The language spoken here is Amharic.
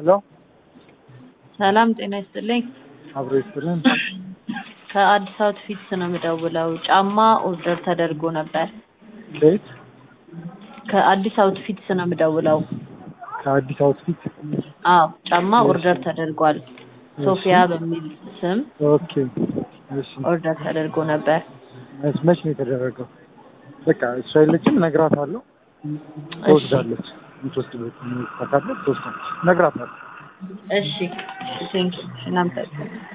ሄሎ ሰላም ጤና ይስጥልኝ። አብሮ ይስጥልን። ከአዲስ አውትፊትስ ነው የምደውለው። ጫማ ኦርደር ተደርጎ ነበር። ከየት? ከአዲስ አውትፊትስ ነው የምደውለው። ከአዲስ አውትፊት። አዎ ጫማ ኦርደር ተደርጓል። ሶፊያ በሚል ስም ኦኬ እሺ። ኦርደር ተደርጎ ነበር። መች መች ነው የተደረገው? በቃ እሷ የለችም፣ እነግራታለሁ። ትወስዳለች። የምትወስድበት ካለ ትወስዳለች። እነግራታለሁ። እሺ ቴንክ እናመሰግናለን።